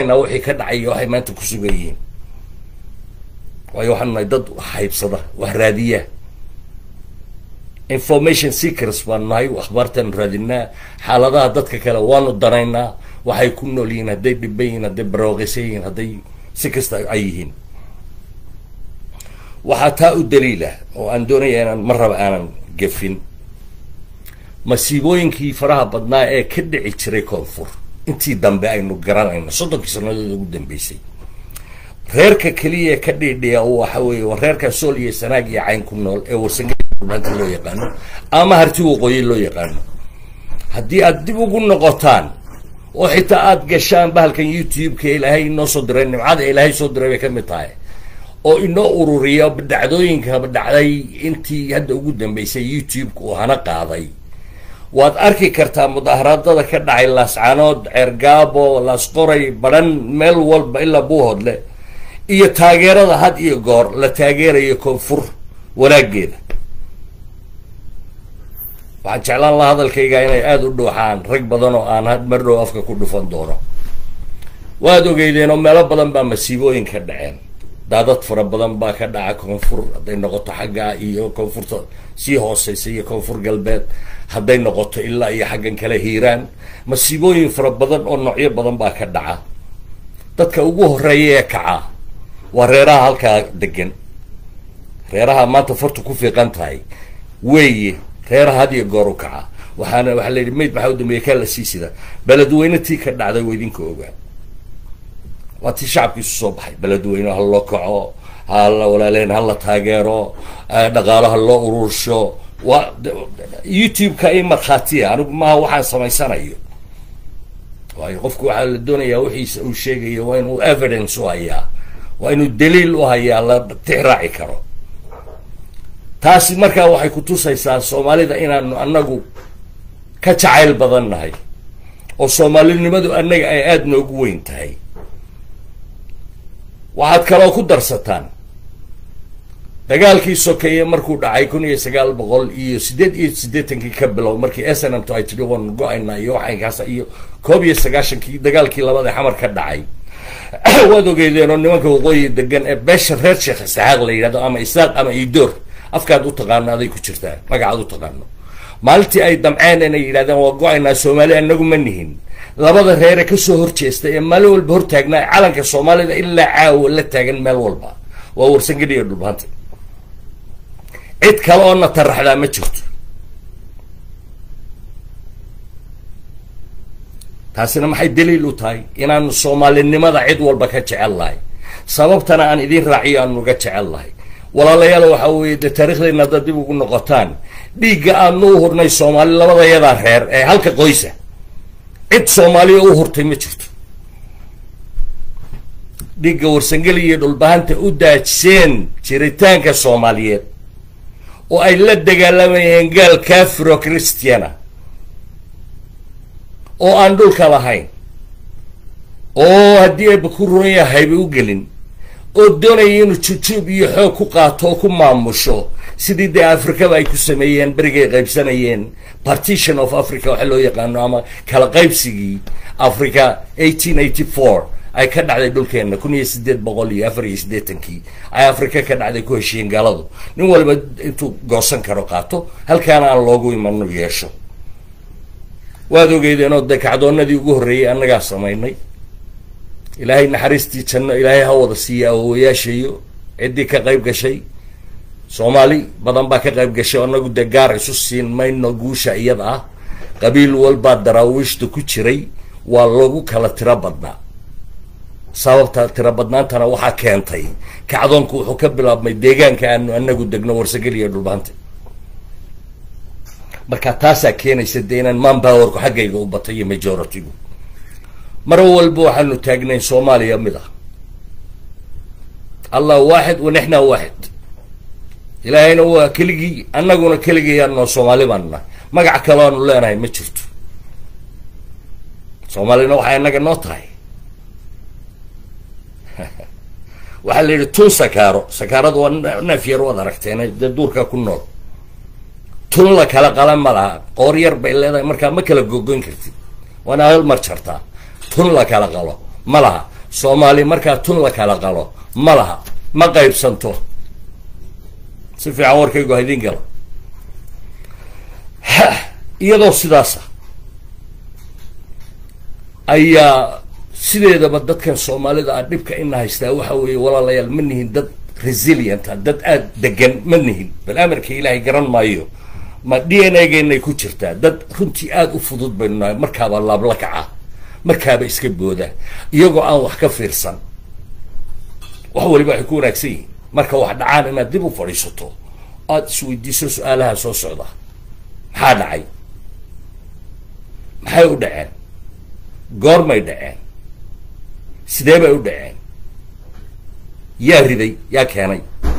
wixii ka dhacay waxay maanta ku sugan yihiin waayo waxaanu nahay dad haybsada wax raadiya information seekers baanu nahay akhbaartaanu raadinaa xaaladaha dadka kale waanu danaynaa waxay ku nool yihiin hadday dhiban yihiin hadday barooqaysan yihiin hadday si kasta ay yihiin waxaa taa u daliila oo aan doonaya inaan mar raba aanan gefin masiibooyinkii faraha badnaa ee ka dhici jiray koonfur intii dambe aynu garanayno soddonkii sannadood ugu dambeysay reerka keliya ka dhiidhiya waxa weeye waa reerka sool iyo sanaag iyo cayn ku nool ee warsangeanta loo yaqaano ama harti waqooyi loo yaqaano haddii aad dib ugu noqotaan oo xitaa aada gashaan bahalkan youtube-ka ilaahay inoo soo diray nimcada ilaahay soo diray bay ka mid tahay oo inoo ururiya dhacdooyinkaba dhacday intii hadda ugu dambeysay youtube-ka uu hana qaaday waad arki kartaa mudaharaadada ka dhacay laascanood ceergaabo laasqoray badhan meel walba ilaa buuhodle iyo taageerada had iyo goor la taageerayo koonfur wanaageeda waxaan jeclaan laha hadalkayga inay aada u dhuuxaan rag badan oo aan mar dhow afka ku dhufan doono waad ogeydeen oo meelo badan baa masiibooyin ka dhaceen daadad fara badan baa ka dhaca koonfur hadday noqoto xaggaa iyo koonfurta sii hooseysa iyo koonfur galbeed hadday noqoto ilaa iyo xaggan kale hiiraan masiibooyin fara badan oo noocyo badan baa ka dhaca dadka ugu horeeya ee kaca waa reeraha halkaa degan reeraha maanta fartu ku fiiqan tahay weeye reeraha had iyo goor u kaca waxaana waxaa la yidhi mayd maxaa u dambeeya kaa la sii sida beledweyne tii ka dhacday waa idinka ogaa waa tii shacabkiisu soo baxay beledweyne ha loo kaco hala walaaleen hala taageero dhaqaalo ha loo urursho waa youtube-ka i markhaatiya anigu maaha waxaan samaysanayo waayo qofku waxaa la doonayaa wixiisa uu sheegayo waa inuu evidence u hayaa waa inuu daliil u hayaa la tixraaci karo taasi markaa waxay kutusaysaa soomaalida inaanu anagu ka jacayl badan nahay oo soomaalinimadu annaga ay aada noogu weyn tahay waxaad kaloo ku darsataan dagaalkii sokeeye markuu dhacay kun iyo sagaal boqol iyo siddeed iyo siddeetankii ka bilow markii s n m to ay tidhi waan go-aynaa iyo waxaynkaas iyo koob iyo sagaashankii dagaalkii labada xamar ka dhacay waad ogeydeen oo nimanka waqooyi degan ee beesha reer sheekh isaxaaq la yidhahdo ama isaaq ama idoor afkaad u taqaano aday ku jirtaa magacaad u taqaano maalintii ay damceen inay yidhahdeen waa go-aynaa soomaali anagu ma nihin labada reere kasoo horjeesta ee maalin walba hortaagnaa calanka soomaalida ilaa caawa la taagan meel walba waa warsangeli iyo dhulbaanta cid kale oo na taraxdaa ma jirto taasina maxay daliil u tahay inaanu soomaalinimada cid walba ka jecel lahay sababtana aan idiin raaciyo aanu ga jecel lahay walaalayaal waxa weeye dee taariikhdeenna haddaad dib ugu noqotaan dhiigga aadna u hurnay soomaali labadayadaa reer ee halka qoysa cid soomaaliya u hurtay ma jirto dhiigga warsangeli iyo dhulbahanta u daajiseen jiritaanka soomaaliyeed oo ay la dagaalamayeen gaal kafiro christiana oo aan dhulka lahayn oo haddii ayba ku ruran yahayba u gelin oo doonaya inuu jujuub iyo xoog ku qaato oo ku maamusho sidii dee afrikaba ay ku sameeyeen berigay qaybsanayeen partition of africa waxa loo yaqaano ama kala qaybsigii africa eighteen eighty four ay ka dhacday dhulkeenna kun iyo siddeed boqol iyo afar iyo siddeetankii ay afrika ka dhacday ku heshiiyeen gaaladu nin waliba intuu goosan karo qaato halkaana aan loogu imano yeesho waad ogeydeen oo dee kacdoonadii ugu horreeyey annagaa samaynay ilaahay naxariistii janno ilaahay ha wada siiya awowayaashayo ciddii ka qayb gashay soomaali badan baa ka qayb gashay oo annagu dee gaar isu siin mayno guusha iyada ah qabiil walbaa daraawiishta ku jiray waa lagu kala tiro badnaa sababta tiro badnaantana waxaa keentay kacdoonku wuxuu ka bilaabmay deegaanka aanu anagu degno warsagel iyo dhulbaanta marka taasaa keenaysa dee inaan manpowerku xaggayga u batay iyo majority-gu mar walba waxaanu taagnayn soomaaliya mid ah allah waaxid wa nixna waaxid ilaahayna waa keligii annaguna keligayaanoo soomaali baanu nahay magac kaloo aanu leenahay ma jirto soomaalina waxay innaga noo tahay waxaa la yidhi tun sakaaro sakaaradu waa neef yar waad aragteen dee duurka ku nool tun la kala qala ma laha qoor yar bay leedahay markaa ma kala gogoyn kartid waana hal mar jartaa tun la kala qalo ma laha soomaali markaa tun la kala qalo ma laha ma qaybsanto si fiican warkaygu haydin gala iyadoo sidaasa ayaa sideedaba dadkan soomaalida ah dhibka ina haystaa waxa weeye walaalayaal ma nihin dad resilienta dad aada degan ma nihin bal amarka ilaahay garan maayo ma d n a geenay ku jirtaa dad runtii aada u fudud baynu nahay markaaba laabla kaca markaaba iska booda iyagoo aan wax ka fiirsan wax waliba waxay ku wanaagsan yihiin marka wax dhacaan inaad dib u fadhiisato aada isweydiiso su-aalaha soo socda maxaa dhacay maxay u dhaceen goormay dhaceen sidee bay u dhaceen yaa riday yaa keenay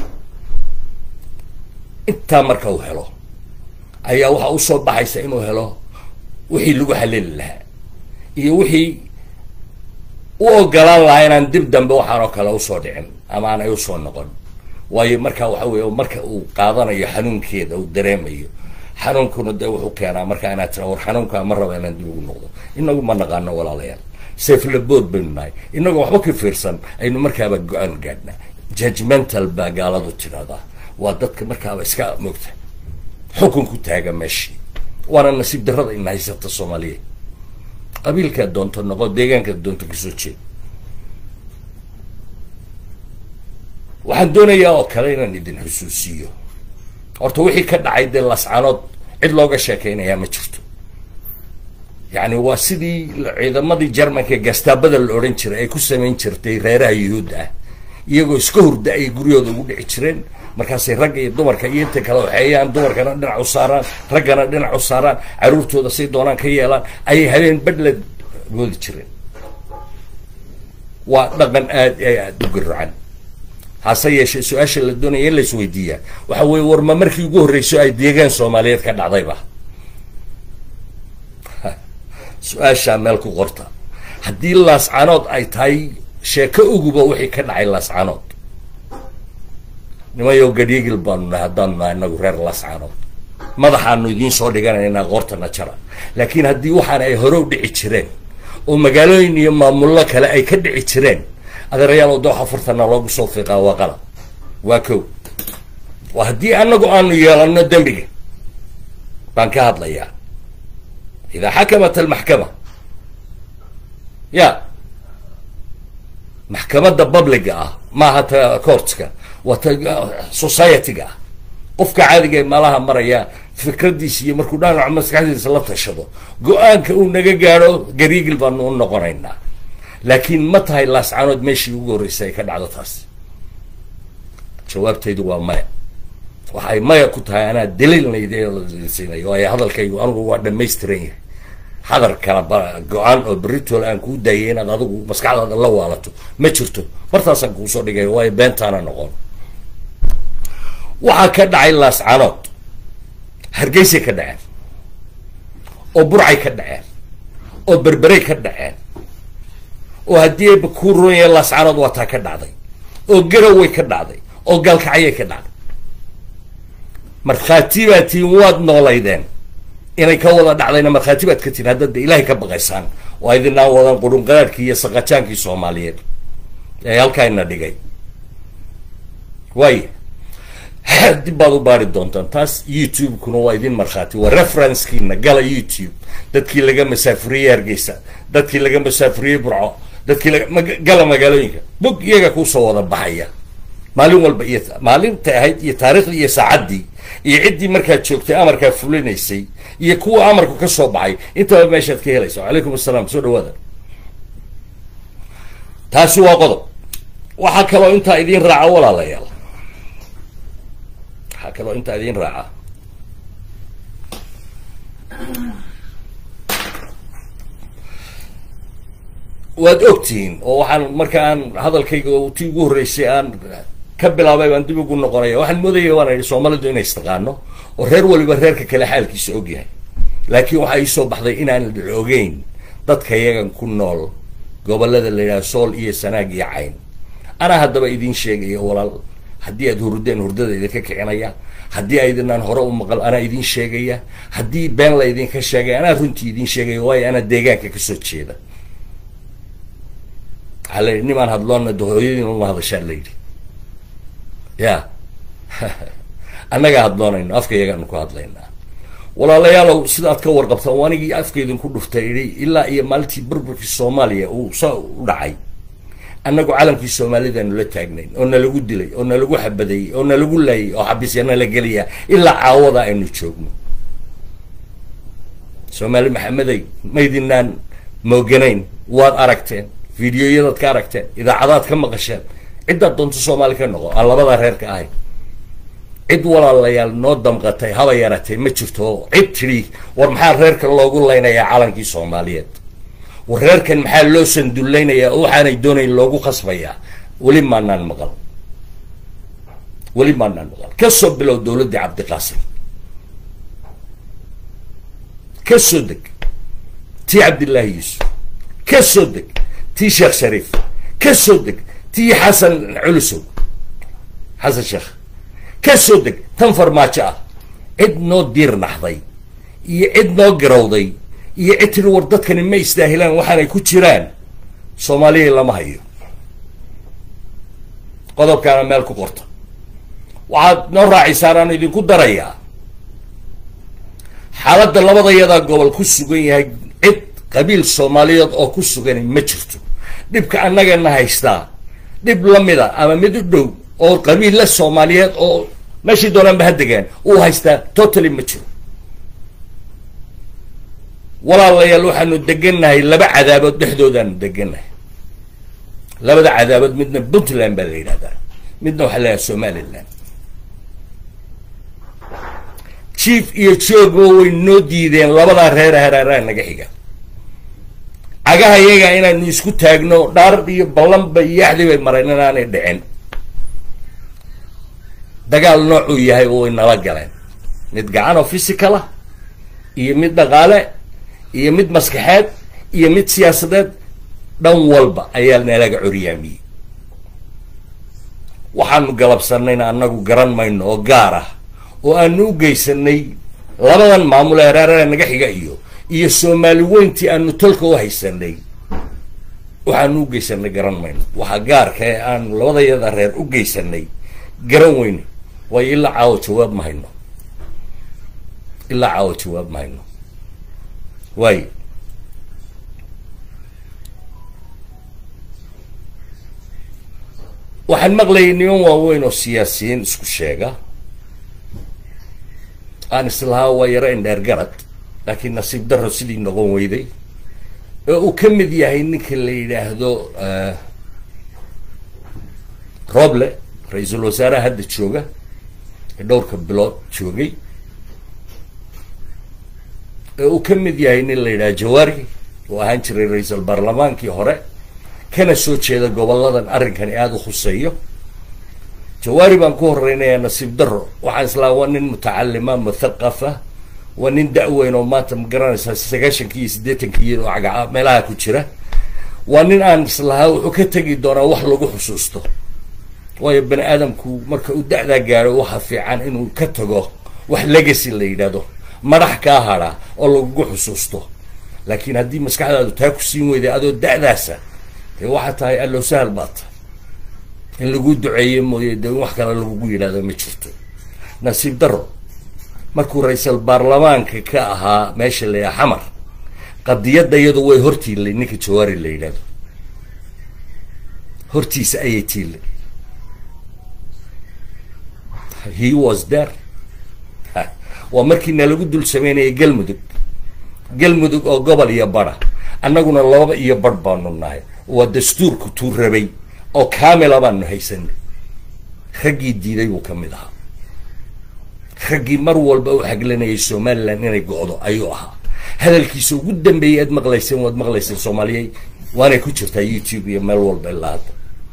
intaa marka uu helo ayaa waxaa usoo baxaysa inuu helo wixii lagu haleli lahaa iyo wixii u ogolaan lahaa inaan dib dambe waxaan oo kale usoo dhicin ama aanay usoo noqon waayo marka waxa weeye marka uu qaadanayo xanuunkeeda uu dareemayo xanuunkuna dee wuxuu keenaa markaa inaad tira war xanuunkaa ma raba inaan dib ugu noqdo inagu ma naqaano walaalayaal saflabood baynu nahay inagoo waxba ka fiirsan aynu markaaba go-aan gaadhnaa judgmental baa gaaladu tidhahdaa waa dadka markaaba iska mogta xukun ku taaga meeshii waana nasiib darrada ina haysata soomaaliyeed qabiilkaad doonto noqo deegaankaad doonto kasoo jeed waxaan doonayaa oo kale inaan idin xusuusiyo horta wixii ka dhacay dee lascanood cid looga sheekeynayaa ma jirto yacni waa sidii ciidamadii jermanka gastaabada la odhan jiray ay ku samayn jirtay reeraha yuhuudda ah iyagoo iska hurda ay guryahooda ugu dhici jireen markaasay ragga iyo dumarka iyo inta kale waxeeyaan dumarkana dhinac u saaraan raggana dhinac u saaraan caruurtooda say doonaan ka yeelaan ayay habeen badhla goodi jireen waa dhaqan aad aada u garacan hase yeeshee su-aasha la doonaya in la isweydiiyaa waxa weeye war ma markii ugu horreyso ay deegaan soomaaliyeed ka dhacdayba su-aashaa meel ku qorta haddii laascanood ay tahay sheeko uguba wixii ka dhacay laascanood nimayow gadhigil baanu nahay haddaanu nahay inagu reer laascanood madaxaanu idiin soo dhiganaynaa qoortana jara laakiin haddii waxaan ay hore u dhici jireen oo magaalooyin iyo maamullo kale ay ka dhici jireen adeerayaal dooxa furtana loogu soo fiiqaa waa qalab waa kow waa haddii anagu aanu yeelano dembiga baan ka hadlayaa idaa xakamat almaxkama ya maxkamadda publiga ah maaha ta courtska waa ta society-ga ah qofka caadiga ee malaha maraya fikradiisa iyo markuu dhanaco maskaxdiisa la tashado go-aanka uu naga gaadho gariigil baanu u noqonaynaa laakiin ma tahay laascanood meeshii ugu horreysay ay ka dhacdo taas jawaabtaydu waa maya waxay maya ku tahay anaa daliilnaydsiinayo waayo hadalkaygu anigu waa dhamaystiran yahay hadal kala go-aan oo beritool aan kuu daayay inaad adigu maskaxdaada la waalato ma jirto martaasaan kuusoo dhigay waayo beentaana noqon waxaa ka dhacay laascanood hargeysay ka dhaceen oo burcay ka dhaceen oo berberay ka dhaceen oo haddii ayba kuu ronya laascanood waa taa ka dhacday oo garaway ka dhacday oo gaalkacyay ka dhacday markhaati baad tihiin waad noolaydeen inay ka wada dhacdayna markhaati baad ka tihin haddada ilaahay ka baqaysaan oo idinaan wadan qurunqaraadkii iyo saqajaankii soomaaliyeed ee halkaayna dhigay waaya dib baad u baari doontaan taas youtube-kuna waa idin markhaati waa referencekiina gala youtube dadkii laga masaafuriyey hargeysa dadkii laga masaafuriyey burco dadkii laga gala magaalooyinka bog iyaga kuusoo wada baxaya maalin walba iyo maalinta ahayd iyo taariikhdii iyo saacaddii iyo ciddii markaad joogtay amarkaa fulinaysay iyo kuwa amarku ka soo baxay intaba meeshaad ka helaysa wacalaykum asalaam soo dhawaada taasi waa qodob waxaa kaloo intaa idiin raaca walaalayaal waxaa kaloo intaa idiin raaca waad ogtihiin oo waxaan marka aan hadalkayga tii ugu horreysay aan ka bilaabay baan dib ugu noqonaya waxaan moodaya waan idhi soomaalidu inay istaqaano oo reer waliba reerka kale xaalkiisa ogyahay laakiin waxaa iisoo baxday inaan la ogeyn dadka iyagan ku nool gobolada la yidhaha sool iyo sanaag iyo cayn anaa haddaba idiin sheegaya walaal haddii aad hurdeen hurdada idinka kicinaya haddii aydinaan hore u maqal anaa idiin sheegaya haddii been la idinka sheegay anaa runtii idiin sheegaya waayo anaa deegaanka kasoo jeeda waxaa la yidhi nimaan hadloonna de hooyadiin uma hadashaa la yidhi ya annagaa hadloonayno afka iyagaanu ku hadlaynaa walaalayaalow sidaad ka warqabtaan wanigii afkeydinku dhuftay idhi ilaa iyo maalintii burburkii soomaaliya uu saa u dhacay annagu calankii soomaalidaanu la taagnayn oo nalagu dilay oo nalagu xabadeeyey oo nalagu laayay oo xabisya nala geliya ilaa caawada aynu joogno soomaali maxamedey maydinaan mooganayn waad aragteen videoyadaad ka aragteen idaacadaad ka maqasheen ciddaad doonto soomaali ka noqo aan labada reer ka ahayn cid walaalayaal noo damqatay haba yaratay ma jirto cid tidhi war maxaa reerkan loogu laynayaa calankii soomaaliyeed war reerkan maxaa loo sandullaynayaa oo waxaanay doonayn loogu khasbayaa weli maanaan maqal weli maanaan maqal ka soo bilow dowladdii cabdiqaasim ka soo deg tii cabdillaahi yuusuf ka soo deg tii sheekh shariif ka soo deg tii xasan culusow xasan sheekh ka soo deg tan farmaajo ah cid noo diir naxday iyo cid noo garowday iyo cid tiri war dadkani ma istaahilaan waxaanay ku jiraan soomaaliya lama hayo qodobkaana meel ku qorta waxaad noo raacaysaan aan idinku darayaa xaaladda labadayadaa gobol ku sugan yahay cid qabiil soomaaliyeed oo ku sugani ma jirto dhibka annagana haystaa dhib lamida ama mid u dhow oo qabiilla soomaaliyeed oo meeshii doonaanba ha degaan uu haystaa totally ma jiro walaalayaal waxaanu degannahay laba cadaabood dhexdoodaanu degannahay labada cadaabood midna puntland baa la yidhahdaa midna waxaa la yidhahda somaliland chief iyo joogba way noo diideen labadaa reer hareeraha naga xiga cagaha iyaga inaanu isku taagno dhaar iyo ballanba iyo yaxdi bay mareen inaanay dhicin dagaal noocuu yahay way nala galeen mid gacan oo physical ah iyo mid dhaqaale iyo mid maskaxeed iyo mid siyaasadeed dhan walba ayaa nalaga coryaamiyey waxaanu galabsanayna annagu garan mayno oo gaar ah oo aanu u geysanay labadan maamul ee reerare naga xiga iyo iyo soomaali weyntii aanu tolka u haysanay waxaanu u geysanay garan mayno waxa gaarka ee aanu labadayada reer u geysanay garan weyne waayo ilaa caawo jawaab ma hayno ilaa caawo jawaab ma hayno waayo waxaan maqlayay niman waaweyn oo siyaasiyiin isku sheega aan islahaa waa yaro indheer garad laakiin nasiib daro sidii noqon weyday oo uu ka mid yahay ninka la yidhaahdo roble ra-iisul wasaaraha hadda jooga ee dhowrka bilood joogay oo uu ka mid yahay nin la yidhaha jawaari oo ahaan jiray ra-iisul baarlamaankii hore kana soo jeeda goboladan arrinkani aada u khuseeyo jawaari baan ku horeynayaa nasiib daro waxaan islaa waa nin mutacalima muthaqafa waa nin da-weyn oo maanta ma garanaysaa sagaashankii iyo siddeetankii oo cagaca meelaha ku jira waa nin aan islahaa wuxuu ka tegi doonaa wax lagu xusuusto waayo bani aadamku marka uu da-daa gaaro waxa fiican inuu ka tago wax legacy la yidhaahdo madax kaa hadha oo lagugu xusuusto laakiin haddii maskaxdaadu taa ku siin weyday adoo da-daasa dee waxaa tahay allow sahal baata in lagu duceeye mooye dee in wax kale lagugu yidhahdo ma jirto nasiib daro markuu ra-iisal baarlamaanka ka ahaa meesha la yidhaha xamar qadiyadda iyadu way hortiilay ninka jawaari la yidhahdo hortiisa ayay tiilay he was there waa markii nalagu dul sameynayay galmudug galmudug oo gobol iyo bara annaguna laba iyo barh baanu nahay waa dastuurku tuu rabay oo kaamila baanu haysanay raggii diiday buu ka mid ahaa raggii mar walba u xaglanayay somalilan inay go-do ayuu ahaa hadalkiisa ugu dambeeyay aad maqlayseen waad maqlayseen soomaaliyey waanay ku jirtaa youtube iyo meel walba ilaa hadda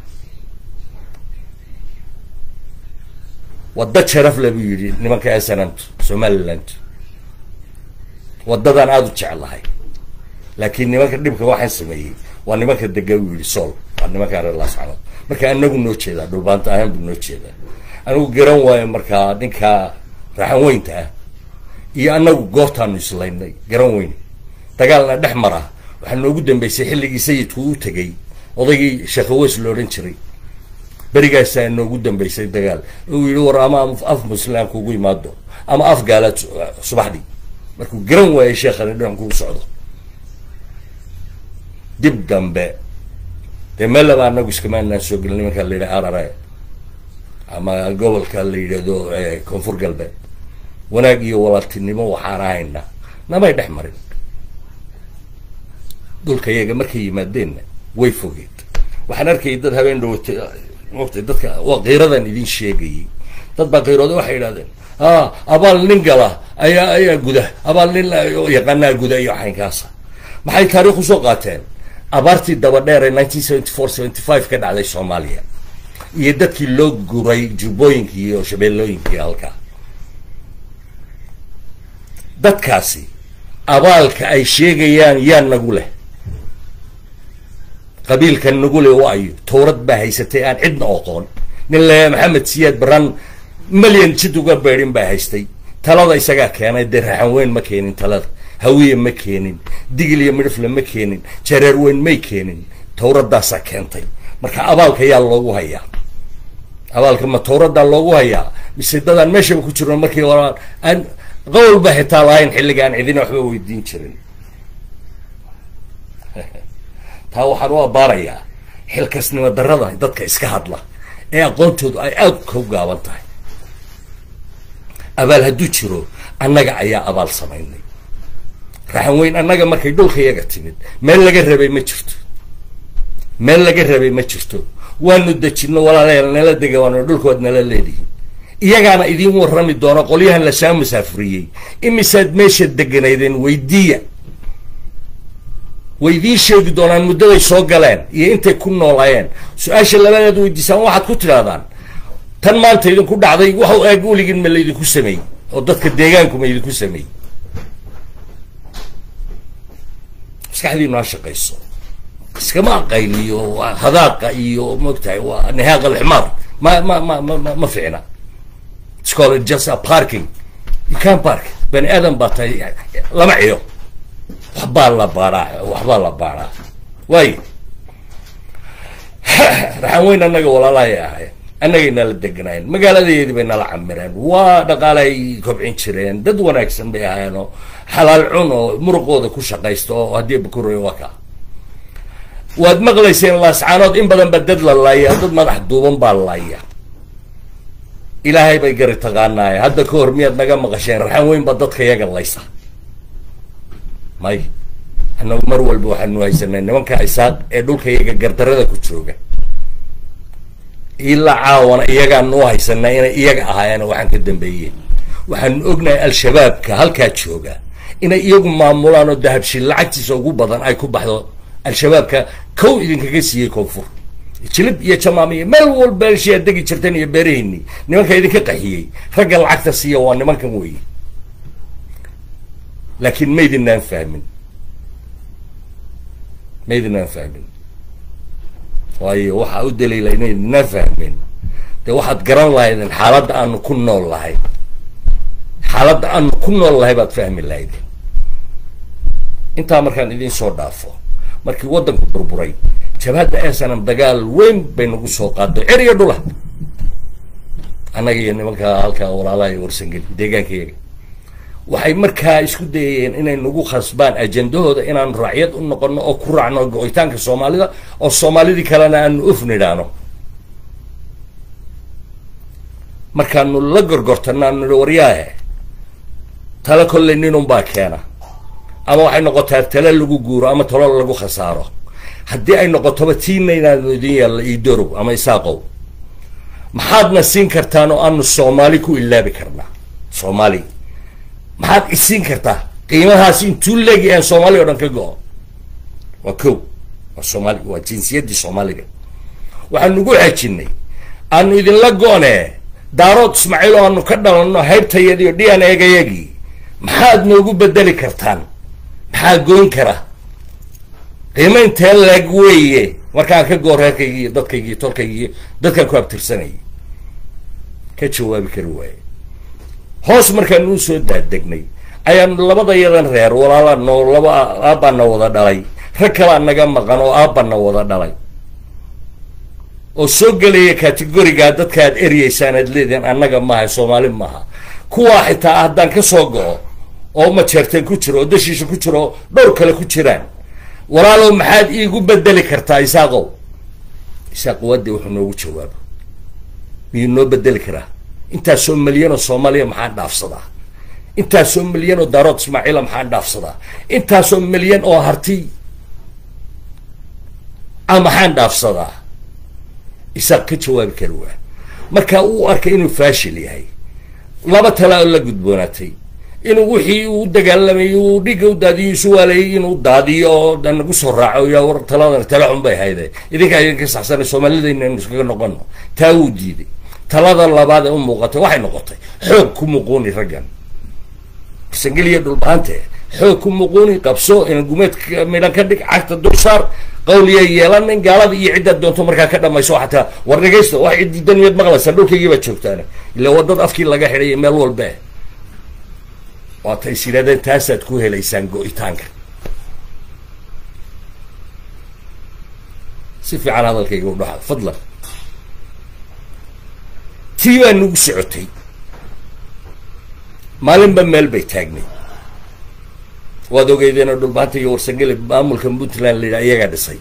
wadda sharaf le buu yidhi nimanka esanantu somaliland waddadan aada u jeclahay laakiin nimanka dhibka waxaan sameeyey waa nimanka dega buu yidhi sool waa nimanka reer laascanood marka anagu noo jeedaa dhulbaanta ahaan buu noo jeedaa anigu garan waayo markaa ninka raxan weynta ah iyo anagu goortaanu islaynay garan weyn dagaalna dhex mara waxaa noogu dambeysay xilligii sayidku u tegay odaygii sheekhaweys la odhan jiray berigaasaa inoogu dambeysay dagaal uu yihi war ama af muslim kugu imaado ama af gaalaad subaxdii markuu garan waayay sheekhani dhan kugu socdo dib dambe dee meel laba anagu iskamaanaan soo gelin nimanka la yidhaha arare ama gobolka la yidhahdo koonfur galbeed wanaag iyo walaaltinimo waxaan ahayna namay dhex marin dhulka yaga markay yimaadeenna way fogeed waxaan arkayay dad habeen dhawata mota dadka waa kiiradan idin sheegayay dad baa kiirooda waxay idhahdeen a abaal nin gala ayaa ayaa guda abaal nin yaqaanaa guda iyo xaynkaasa maxay taariikh usoo qaateen abaartii daba dheer ee nineteen seventy four seventy five ka dhacday soomaaliya iyo dadkii loo guray jubbooyinkii iyo shabeellooyinkii halkaa dadkaasi abaalka ay sheegayaan yaa nagu leh qabiilka nagu leh waayo towrad baa haysatay aan cidna oqoon nin le maxamed siyaad baran malyan jid uga beedhin baa haystay talada isagaa keenay dee raxan weyn ma keenin talada hawiye ma keenin digil iyo midhifle ma keenin jareer weyn may keenin towradaasaa keentay marka abaalka yaa loogu hayaa abaalka ma towradaa loogu hayaa mise dadaan meeshaba ku jirno markii hore aan qowl ba xitaa lahayn xilligaan cidina waxba weydiin jirin taa waxaan u abaarayaa xilkasnimo darada dadka iska hadla ee aqoontoodu ay aada ka gaaban tahay abaal hadduu jiro annaga ayaa abaal samaynay raxan weyn annaga markay dhulka yaga timid meel laga rabay ma jirto meel laga rabay ma jirto waanu dejino walaalayaal nala dega waanu dhulkood nala leedihin iyagaana idiin warrami doono qolyahan lasaa musaafuriyey imisaad meesha deganaydeen weydiiya way idiin sheegi doonaan muddaday soo galeen iyo intay ku noolaayeen su-aasha labadeed weydiisaan waxaad ku tidhahdaan tan maanta idinku dhacday waxu eeg weligin ma laydinku sameeyey oo dadka deegaanku ma idinku sameeyey maskaxdiinu ha shaqayso iskama aqayliyo hadaaqa iyo moogtahay waa nihaaq alximaar ma ma ma ma ma ficna it's called just a parking you can park bani aadan baa tahay lama ciyo waxbaa la baaraa waxbaa la baaraa waayo raxan weyn annaga walaalahay ahay annagay nala deganaayeen magaaladeedii bay nala camireen waa dhaqaalay kobcin jireen dad wanaagsan bay ahaayeen oo xalaal cun oo muruqooda ku shaqaysta oo haddii bakuray waa kaa waad maqlayseen laascaanood in badan ba dad la laaya dad madax duuban baa laaya ilaahay bay gari taqaanaaye hadda ka hor miyaad naga maqasheen raxan weyn ba dadka yaga laysa may annagu mar walba waxaanu haysanay nimanka isaaq ee dhulka iyaga gardarada ku jooga ilaa caawana iyagaanu haysanay inay iyaga ahaayeen waxaan ka dambeeyeen waxaanu ognahay al-shabaabka halkaa jooga inay iyagu maamulaan oo dahabshiil lacagtiisa ugu badan ay ku baxdo al-shabaabka kow idinkaga siiyey koonfur jilib iyo jamaamiya meel walba elshiyaa degi jirteen iyo beeraheyni nimanka idinka qaxiyey ragga lacagta siiya waa nimankan weeye laakiin maydinaan fahmin maydinaan fahmin waayo waxaa u daliila inaydinaan fahmin dee waxaad garan lahaydeen xaaladda aanu ku nool lahay xaaladda aanu ku nool lahay baad fahmi lahaydeen intaa markaan idiin soo dhaafo markii waddanku burburay jabhadda esanam dagaal weyn bay nagu soo qaado cer iyo dhula annaga iyo nimanka halkaa walaalaha iyo warsangeli deegaankayaga waxay markaa isku dayayeen inay nagu khasbaan ajendahooda inaanu raacyad u noqono oo ku raacno go-itaanka soomaalida oo soomaalidii kalena aanu uf nidhaano markaanu la gorgortano aanu nihi waryaahe tale kolley ninun baa keena ama waxay noqotaa tale lagu guuro ama talo lagu khasaaro haddii ay noqotoba tiina inaanu idin yaalla iidorow ama isaaqow maxaadna siin kartaan oo aanu soomaali ku ilaabi karnaa soomaali maxaad isiin kartaa qiimahaasi intuu leegi aan soomaali o dhan ka go-o waa kow waa soomaali waa jinsiyaddii soomaaliga waxaanu ugu xejinay aanu idinla go-nee daarood ismaaciil oo aanu ka dhalanno haybtayadiiyo d n egayagii maxaad noogu bedeli kartaan maxaa goyn kara qiimo intee leeg weeye markaan ka goo reerkaygii iyo dadkaygii iyo tolkaygii dadkaan ku abtirsanayay ka jawaabi kari waaye hoos markaanu usoo daadegnay ayaanu labada yadan reer walaala noo laba aabbana wada dhalay rag kalaa naga maqan oo aabbana wada dhalay oo soo gelaya categorigaa dadka aad eryeysaan aad leedihin annaga maaha soomaali maaha kuwaa xitaa haddaan ka soo go-o oo majeerteen ku jiro oo dashiisha ku jiro oo dhowr kale ku jiraan walaalow maxaad iigu bedeli kartaa isaaqow isaaq waadii wuxuu noogu jawaabo miyuu noo bedeli karaa intaasoo milyan oo soomaaliya maxaan dhaafsadaa intaasoo milyan oo daarood ismaaciila maxaan dhaafsadaa intaasoo milyan oo harti a maxaan dhaafsadaa isaaq ka jawaabi kari waa marka uu arkay inuu faashil yahay laba tala oo la gudboonaatay inuu wixii uu dagaalamayay uu dhiga u daadiyo isu waalayay inuu daadiyo oo nagu soo raaco ya war taladan tala xun bay hayde idinkaa idinka saxsanay soomaalidayna inu iskaga noqono taa wuu diiday talada labaad ee u muuqatay waxay noqotay xoog ku muquuni raggan sangeliya dhulbaante xoog ku muquuni qabso ina gumeed midhan ka dhig cagta dulsaar qawliya yeelanin gaalada iyo ciddaad doonto markaa ka dhamayso xataa war dhegaysta wax ciddii daniyaad maqlaysaa dhulkaygii baad joogtaan ila wadad afkii laga xidhay meel walbe waata is yidhahdeen taasaad ku helaysaan go-itaanka si fiican hadalkayga u dhaxda fadlan tii baa nagu socotay maalinba meel bay taagnay waad ogeydeenoo dhulbaanta iyo warsangeli maamulka puntland la yidhaha iyagaa dhisay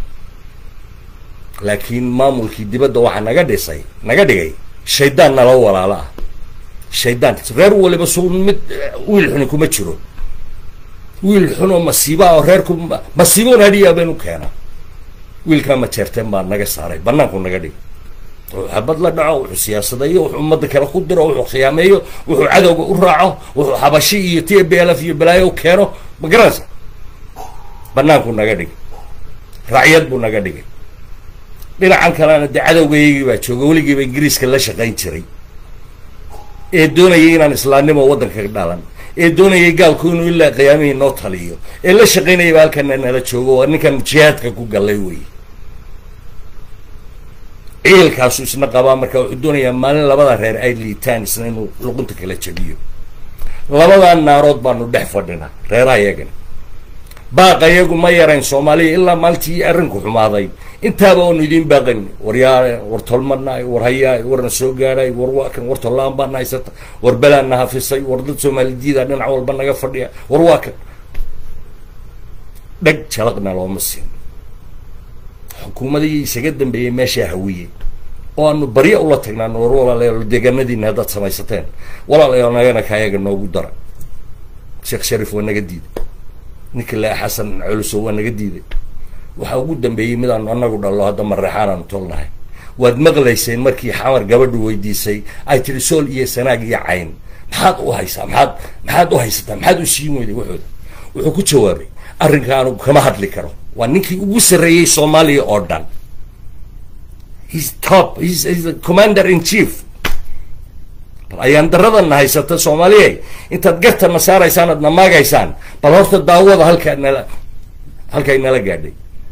laakiin maamulkii dibadda waxaa naga dhisay naga dhigay shaydaan nala walaalo ah shaydaan reer waliba su mid wiil xuni kuma jiro wiil xun oo masiiba oo reerku masiiboon hadhiyaa baynu keena wiilkaa majeerteen baa naga saaray banaanku naga dhig wuxuu xabad la dhaco wuxuu siyaasadayo wuxuu ummadda kale ku diro wuxuu khiyaameeyo wuxuu cadowga u raaco wuxuu xabashi iyo t b l f iyo balaayo u keeno ma garanaysa banaanku naga dhig racyad buu naga dhigay dhinacan kalena dee cadowgaygii baa jooga weligiiba ingiriiska la shaqayn jiray ee doonayay inaan islaamnimo waddanka ka dhalan ee doonayay gaalku inuu ilaa qiyaamihii noo taliyo ee la shaqaynayaba halkana nala joogo waa ninkan jihaadka ku gallay wey ciilkaasu isna qabaa marka wuxuu doonayaa maalin labada reer ay liitaan isna inuu luqunta kala jabiyo labadaa naarood baanu dhex fadhina reeraha iyagana baaqa iyagu ma yarayn soomaaliya ilaa maalintii arrinku xumaaday intaaba oonu idiin baaqan war yaa war tolmanaay war hayaay warna soo gaadhay war waakan war tollaan baana haysata war belaana hafisay war dad soomaalidiyada dhinac walba naga fadhiya war waa kan dheg jalaqna looma siin xukuumadii isaga dambeeyey meeshaa hawiyey oo aanu barya ula tagnaano war walaalayaal deegaanadiina haddaad samaysateen walaalayaal nagana kaayaga noogu dara sheekh sharif waa naga diiday ninka laa xasan culuso waa naga diiday waxaa ugu dambeeyey midaanu anagu dhallo hadda mareexaan aanu tolnahay waad maqlayseen markii xamar gabadhu weydiisay ay tiri sool iyo sanaag iyo cayn maxaad u haysaa maxaad maxaad u haysataa maxaad u siin weyday waxooda wuxuu ku jawaabay arrinka anugu kama hadli karo waa ninkii ugu sarreeyey soomaaliya oo dhan he's top he's, he's the commander in chief bal ayaan daradana haysata soomaaliya intaad gartana saaraysaan aad namaagaysaan bal horta daawada halkaa nala halkay nala gaadhay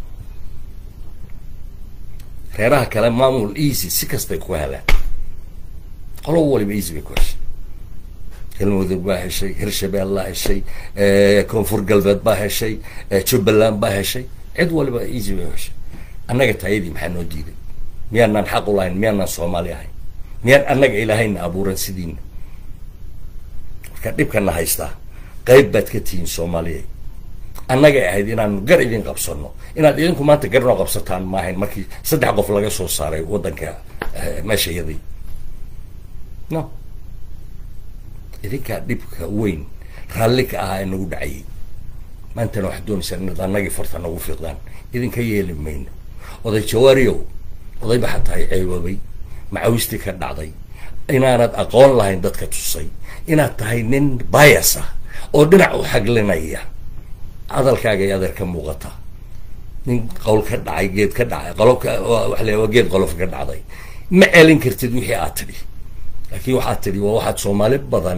reeraha kale maamul easy si kastay ku helaan qolo waliba easy bay ku heshay galmudug baa heshay hirshabeel baa heshay koonfur galbeed baa heshay jubbaland baa heshay cid waliba easy bay heshay annaga taayadii maxaa noo diiday miyaanaan xaq u lahayn miyaanaan soomaali ahayn miyaan annaga ilaahayna abuuran sidiina marka dhibkana haystaa qayb baad ka tihiin soomaaliya annagay ahayd inaanu gar idin qabsano inaad idinku maanta gar noo qabsataan maahayn markii saddex qof laga soo saaray waddanka meesha yadii no idinkaa dhibka weyn raalli ka ahaa ee nagu dhacayay maantana waxaad doonaysaan inaad annagii farta nagu fiiqdaan idinka yeeli mayno oday jawaariyow oday ba xataa ceeboobay macawistii ka dhacday inaanad aqoon lahayn dadka tusay inaad tahay nin bias ah oo dhinac u xaglinaya hadalkaaga ay adeer ka muuqata nin qowl ka dhacay geed ka dhacay qolofka waxa la waa geed qolof ka dhacday ma celin kartid wixii aad tidhi laakiin waxaad tidhi waa waxaad soomaali badan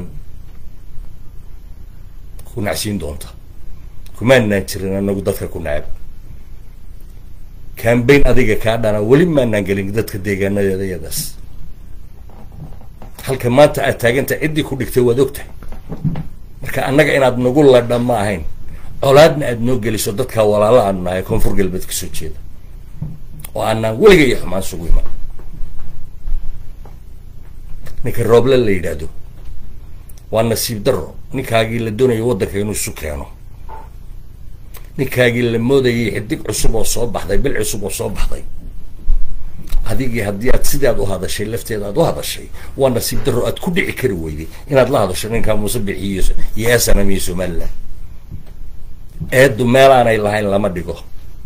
ku nacsiin doonta kumaanaan jirin anagu dadka ku nacab cambain adiga kaa dhana weli maanaan gelin dadka deegaanadeeda iyadaas halka maanta aad taaganta ciddii ku dhigtay waad ogtahay marka annaga inaad nagu ladha ma ahayn colaadna aad noo geliso dadkaa walaala aanu nahay koonfur galbeed kasoo jeeda oo aanaan weliga iyo xumaan sugu iman ninka rooble la yidhaahdo waa nasiib daro ninkaagii la doonayo waddanka inuu isu keeno ninkaagii la moodayay xidig cusub oo soo baxday bil cusub oo soo baxday adigii haddii aad sidaad u hadashay lafteeda aad u hadashay waa nasiib daro aad ku dhici kari weyday inaad la hadasho ninkaa muuse bixiyo iyo snm iyo somaliland eeddu meelaanay lahayn lama dhigo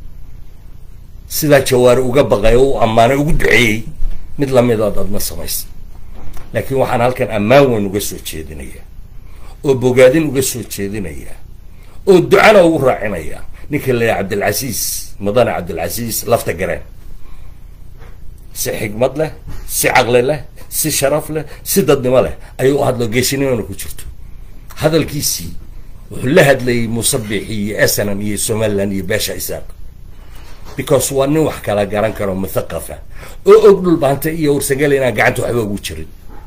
sidaa jawaari uga baqay oo u ammaanay ugu duceeyey mid lamidaad adna samaysa laakiin waxaan halkan ammaan weyn uga soo jeedinayaa oo bogaadin uga soo jeedinayaa oo ducana ugu raacinaya ninka la yahay cabdilcasiis mudane cabdilcasiis lafta gareen si xigmad leh si caqli leh si sharaf leh si dadnimo leh ayuu u hadlo geesinimona ku jirto hadalkiisii wuxuu la hadlayay musabixi iyo snm iyo somaliland iyo beesha isaaq because waa nin wax kala garan karo muthaqafa oo og dhulbaanta iyo warsangel inaan gacanta waxba ugu jirin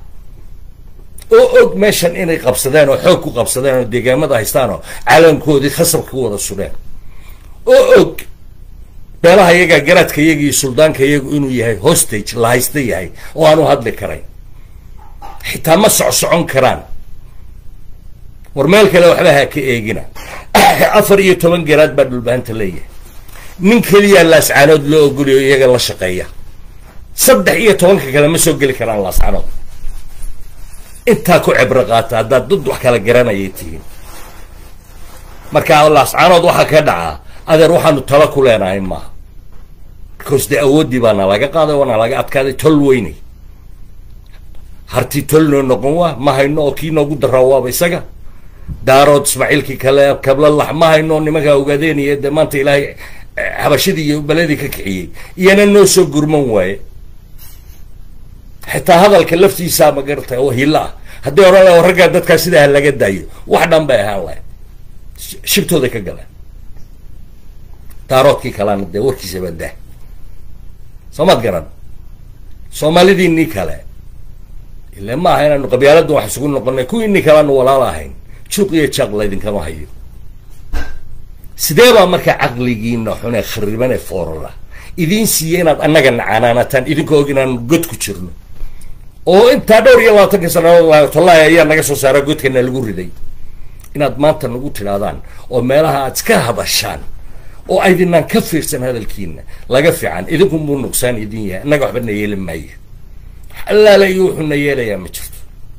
oo og meeshan inay qabsadeen oo xoog ku qabsadeen oo deegaamada haystaan oo caalamkoodii khasab ku wada sudheen oo og beelaha iyaga garaadka iyaga iyo suldaanka iyagu inuu yahay hostage la haysta yahay oo aan u hadli karayn xitaa ma socsocon karaan war meel kale waxba ha ka eegina afar iyo toban garaad baa dhulbaanta leeyahay nin keliyaa laascaanood loo ogoliyo iyaga la shaqeeya saddex iyo tobanka kale ma soo geli karaan laascaanood intaa ku cibro qaata haddaad dad wax kala garanayay tihiin marka laascaanood waxaa ka dhacaa adeer waxaanu talo ku leenahay maaha because dee awooddii baa nalaga qaaday oo nalaga adkaaday tol weynay harti tol noo noqon waa ma hayno oo kii noogu daraa waaba isaga daarood ismaaciilkii kale kablalax ma hayno nimankaa ogaadeenaya dee maanta ilaahay xabashadii iyo beledii ka kiciyey iyana noo soo gurman waaye xitaa hadalka laftiisaa ma garata oo hilo ah haddii odhan laha raggaa dadkaa sidaa laga daayo wax dhan bay ahaan lahay shibtooday ka galeen daaroodkii kalena dee warkiisa baa dah soomaad garan soomaalidiinii kale ile ma aha inaanu qabyaaladdan wax isugu noqonay kuwiinii kaleanu walaal ahayn juuq iyo jaaq laydinkama hayo sidee baa markaa caqligiina xune kharibane foorara idiin siiya inaad annaga nacanaanataan idinka og inaanu god ku jirno oo intaa dhowr iyo labaatanka sanadood tollahi ayaa naga soo saara godkana lagu riday inaad maanta nagu tidhaahdaan oo meelaha aad iska hadashaan oo aydinaan ka fiirsan hadalkiina laga fiican idinkunbuu nuqsaan idin yahay innaga waxba na yeeli maayo allaala iyo wuxuu na yeelayaa ma jirto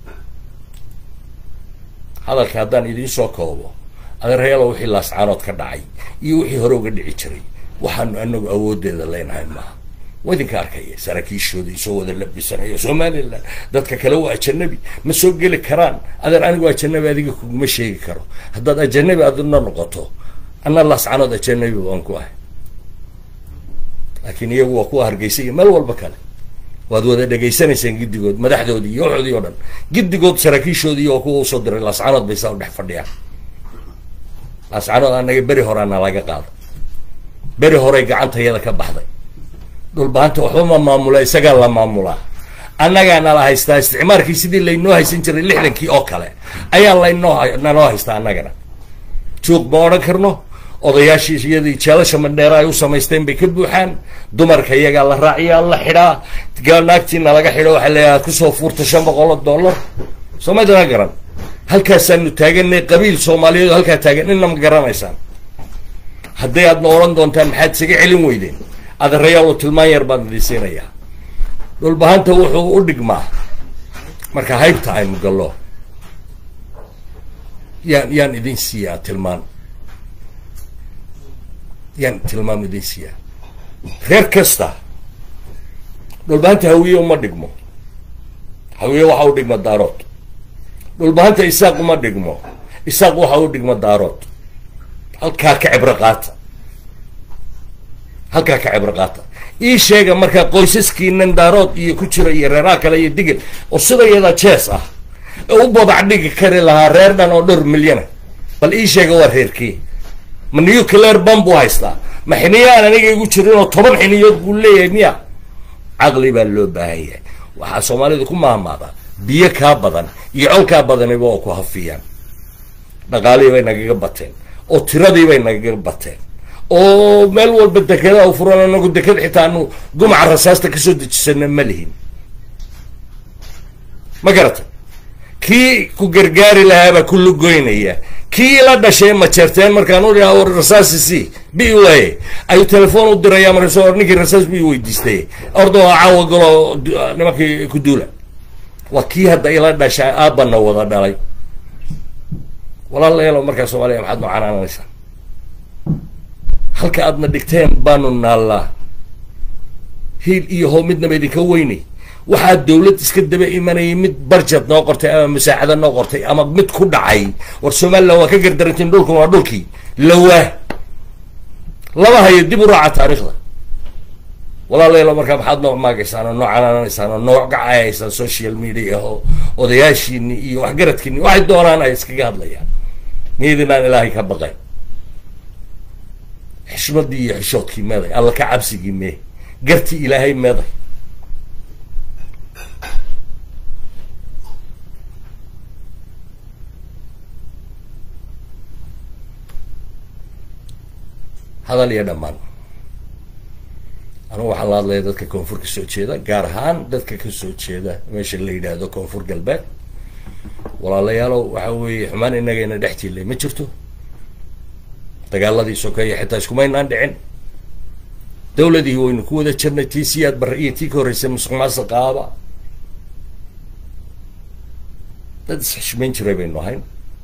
hadalka haddaan idiin soo koobo adeerayalo wixii laascaanood ka dhacay iyo wixii hore uga dhici jiray waxaanu anagu awooddeeda leenahay maaha waa idinka arkaya saraakiishooda isoo wada labisanaya somalilan dadka kale waa ajanabi ma soo geli karaan adeer anigu ajanabi adiga kuguma sheegi karo haddaad ajanabi adna noqoto anna laascaanood ajanabi waan ku ahay laakiin iyagu waa kuwa hargeysa iyo meel walba kale waad wada dhegaysanaysaan giddigood madaxdoodii iyo waxoodii o dhan giddigood saraakiishoodii waa kuwa usoo diray laascaanood bay saa u dhex fadhiyaan laascaanood anaga beri horeana laga qaado beri horey gacantayada ka baxday dhulbaanta waxba ma maamula isagaa la maamulaa annagaa nala haystaa isticmaarkii sidii laynoo haysan jiray lixdankii oo kale ayaa laynoo naloo haystaa annagana juuq ma odhan karno odayaashii iyadii jeelasha mandheera ay u samaysteen bay ka buuxaan dumarka iyagaa la raaciyaa la xidhaa naagtiina laga xidho waxaa leeyahay kusoo fuurta shan boqol oo dollar soo maydana garan halkaasaanu taaganay qabiil soomaaliyeed oo halkaa taagan inna ma garanaysaan hadday aadna odhan doontaan maxaad isaga celin weydeen adeerayaal oo tilmaan yar baan idin siinayaa dhulbahanta wuxuu u dhigmaa marka haybta aynu gallo yaan yaan idin siiyaa tilmaan yaan tilmaam idin siiyaa reer kasta dhulbahanta hawiye uma dhigmo hawiye waxa u dhigma daarood dhulbahanta isaaq uma dhigmo isaaq waxa u dhigma daarood halkaa ka cibro qaata halkaa ka cibro qaata ii sheega markaa qoysaskiinan daarood iyo ku jira iyo reeraha kale iyo digil oo sida iyadaa jees ah ee u babac dhigi kari lahaa reer dhan oo dhowr milyana bal ii sheega waa reerkii ma nuclear bam buu haystaa ma xiniyo aan aniga igu jirin oo toban xiniyood buu leeyahay miya caqli baa loo baahan yahay waxaa soomaalidu ku maahmaada biyo kaa badan iyo col kaa badaniba oo ku hafiyaan dhaqaalihii bay nagaga bateen oo tiradii bay nagaga bateen oo meel walba dekedaa u furan anagu deked xitaa anu gumaca rasaasta kasoo dejisana ma lihin ma garata kii ku gargaari lahaabaa ku lugoynaya kii la dhashay majeerteen markaan u dhaha rasaasi si bi waye ayuu telefoon u diraya markaas or ninkii rasaas bi weydiistay ordo caawa galo nimankii ku duula waa kii hadda ila dhashay aabana wada dhalay walaalayaalo markaa soomaaliya maxaad noo canaananaysaa halka aadna dhigteen baanu naallaa hiil iyo how midnaba idinka weynay waxaa dawlad iska daba imanayay mid barjad noo qortay ama musaacado noo qortay ama mid ku dhacay war somalilan waa ka gardarantiin dhulkan waa dhulkii lawaa lama hayo dib u raaca taariikhda walaalayaalo markaa maxaad noo maagaysaan oo noo canaananaysaan oo noo gacayaysaan social media oo odayaashiini iyo waxgaradkiini waxay doonaan ay iskaga hadlayaan miyadinaan ilaahay ka baqay xishmadii iyo xishoodkii meeday alla ka cabsigii mee gartii ilaahay meeday hadal iyo dhammaan anugu waxaan la hadlaya dadka koonfur ka soo jeeda gaar ahaan dadka kasoo jeeda meesha la yidhaahdo koonfur galbeed walaalayaalow waxa weeye xumaan inagayna dhex jiilay ma jirto dagaaladii sokeeya xitaa iskumaynaan dhicin dawladii waynu ku wada jirnay tii siyaad barre iyo tii ka horreysay musuq maasuq qaaba dad isxishmayn jiray baynu ahayn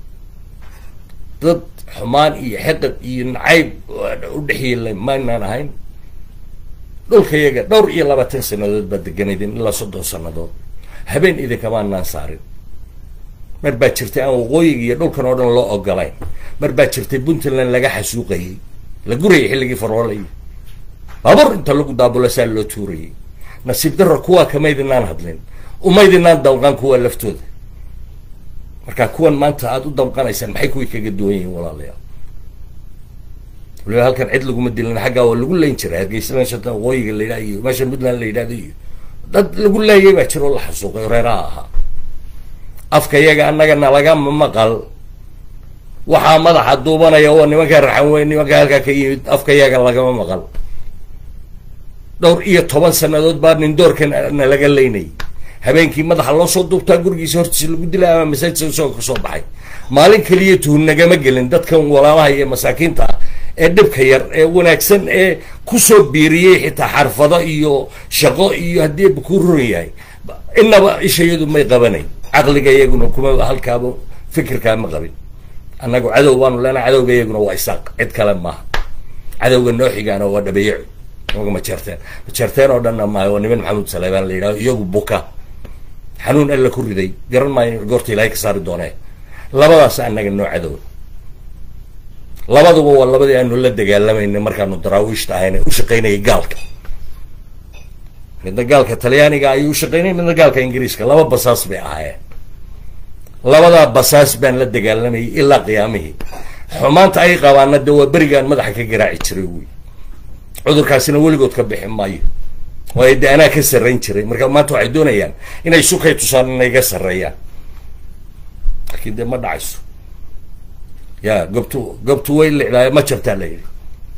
dad xumaan iyo xiqid iyo nacayb u dhexyeelay maynaan ahayn dhulka yaga dhowr iyo labaatan sanadood baad deganaydin ilaa soddon sanadood habeen idinkamaanaan saarin mar baa jirtay aan waqooyiga iyo dhulkan oo dhan loo ogolayn mar baa jirtay puntland laga xasuuqayay la gurayay xilligii faroolayay baabuur inta lagu daabulo saa loo tuurayay nasiib darro kuwaa kamaydinaan hadlin umaydinaan damqan kuwa laftooda marka kuwan maanta aada u damqanaysaan maxay kuwii kaga duwan yihiin walaalayaal waliba halkan cid laguma dilin xaggaa waa lagu layn jiray hargeysa shatan waqooyiga la yidhaha iyo meesha puntland la yidhahdo iyo dad lagu laayay baa jira oo la xasuuqay reeraha ahaa afka yaga annagana lagama maqal waxaa madaxa duubanaya oo nimankaa raxan weyn nimankaa halkaa ka yimid afka yaga lagama maqal dhowr iyo toban sanadood baa nin doorkan na laga leynayay habeenkii madaxa loo soo duubtaa gurigiisa hortiisa lagu dilay ama masaajidka isagoo kasoo baxay maalin keliya tuhun nagama gelin dadkan walaalaha iyo masaakiinta ah ee dhibka yar ee wanaagsan ee kusoo biiriyey xitaa xarfado iyo shaqo iyo haddii ba kuu roran yahay inaba ishayadu may qabanayn caqliga iyaguna kuma halkaaba fikirkaa ma qabin annagu cadow baanu leenahay cadowga iyaguna waa isaaq cid kale maaha cadowga noo xigaana waa dhabeeyacu nimanka majeerteen majeerteen oo dhanna maayo waa niman maxamuud saleebaan la yidhahdo iyagu buka xanuun alla ku riday garan maayo goorta ilaahay ka saari doonee labadaas annaga noo cadow labaduba waa labadii aanu la dagaalamayna markaanu daraawiishta ahayna u shaqaynayay gaalka midna gaalka talyaaniga ayuu ushaqaynayay midna gaalka ingiriiska laba basaas bay ahaayeen labadaa basaas baan la dagaalamayay ilaa qiyaamihii xumaanta ay qabaana de waa berigaan madaxa ka garaaci jiray wy cudurkaasina weligood ka bixi maayo waayo de anaa ka sarrayn jiray marka maanta waxay doonayaan inay sukay tusaan inay ga sarreeyaan laakiin dee ma dhacayso ya gobtu gobtu way licdaa ma jabtaa la yidhi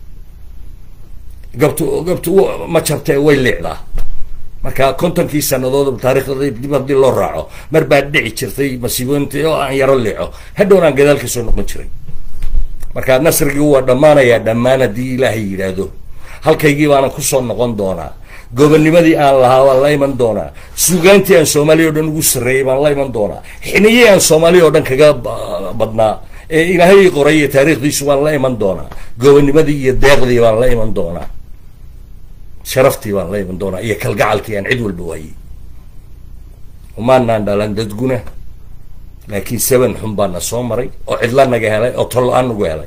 gobtu gobtu ma jabtee way licdaa marka kontonkii sanadood taarikhda dib haddii loo raaco mar baa dhici jirtay masiibooyinta oo aan yaro lico hadhown aan gadaal ka soo noqon jiray marka nasrigii waa dhammaanayaa dhammaan haddii ilaahay yidhaahdo halkaygii baana kusoo noqon doonaa gobonimadii aan lahaa waan la iman doonaa suugaantii aan soomaaliya o dhan ugu sarreeyay baan la iman doonaa xiniyii aan soomaaliya oo dhan kaga badnaa ee ilaahay qoray iyo taariikhdiisu waan la iman doonaa gobonimadii iyo deeqdii baan la iman doonaa sharaftii baan la iman doonaa iyo kalgacalkii aan cid walba waayey umaanaan dhalan dadguna laakiin seven xun baana soo maray oo cidla naga helay oo tollo-aan nagu helay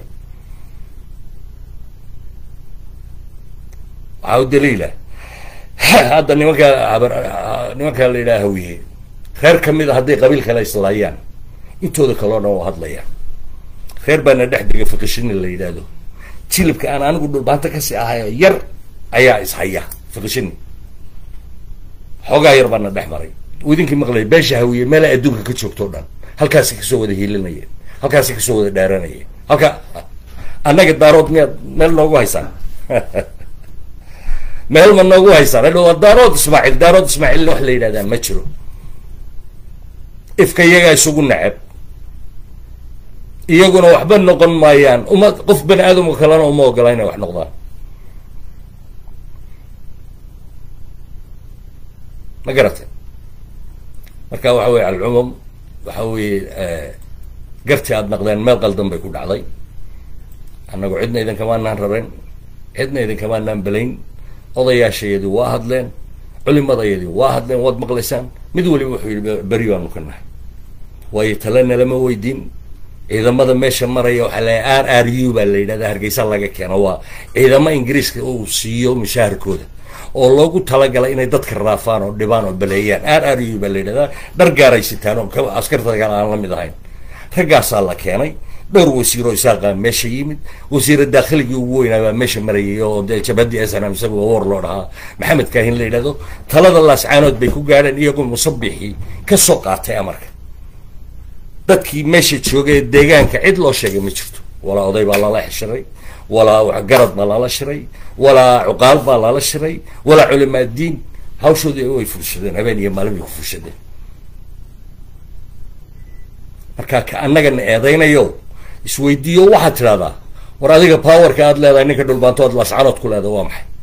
waxaa u daliila hadda nimanka nimanka la yidhaha hawiye reer kamid a hadday qabiil kale islaayaan intooda kaleo dhan waa hadlayaan reer baana dhex dega fiqishini la yidhaahdo jilibka aan anigu dhulbaanta kasii ahayo yar ayaa ishaya fiqishini xoogaa yar baana dhex maray idinkii maqlay beesha hawiye meela adduunka ka joogto o dhan halkaasi kasoo wada hiilinayeen halkaasi kasoo wada dhaaranayeen halka annaga daarood miyaad meel noogu haysaan meel ma noogu haysaan hadho waa daarood ismaaciil daarood ismaaciilna wax la yidhahdaa ma jiro ifka iyagaa isugu neceb iyaguna waxba noqon maayaan uma qof bani aadamka kalena uma ogola inay wax noqdaan ma garatay marka waxa weye alcumum waxa weeye garti aada naqdeen meel qaldan bay ku dhacday annagu cidna idinkamaanaan raben cidna idinkamaanaan belayn odayaashayadii waa hadleen culimadayadii waa hadleen waad maqlaysaan mid waliba wuxuu yidhi beri baanu ka nahay waayo talena lama weydiin ciidamada meesha maraya waxaa la r r u baa la yidhahda hargeysa laga keeno waa ciidamo ingiriiska uu siiyo mushaharkooda oo loogu talagalay inay dadka raafaan oo dhibaan oo baleeyaan r r u baa la yidhahdaa dhar gaaray sitaan oo askarta kale aan la mid ahayn raggaasaa la keenay dhowr wasiiroo isaaqa meesha yimid wasiira daakhligii ugu weynaa baa meesha marayay oo dee jabhadii snm isaga war loo dhahaa maxamed kaahin la yidhahdo talada laascaanood bay ku gaadheen iyagoo musabixii ka soo qaatay amarka dadkii meesha joogay deegaanka cid loo sheegay ma jirto walaa oday baa lala xishiray walaa garad baa lala shiray walaa cuqaal baa lala shiray walaa culimaa diin hawshoodii way fulshadeen habeen iyo maalin bay ku fulshadeen marka ka annagana eedaynayo isweydiiyo waxaad tidhahdaa war adiga powerka aad leedahay ninka dhulbaantood laascaanood ku leeda waa maxay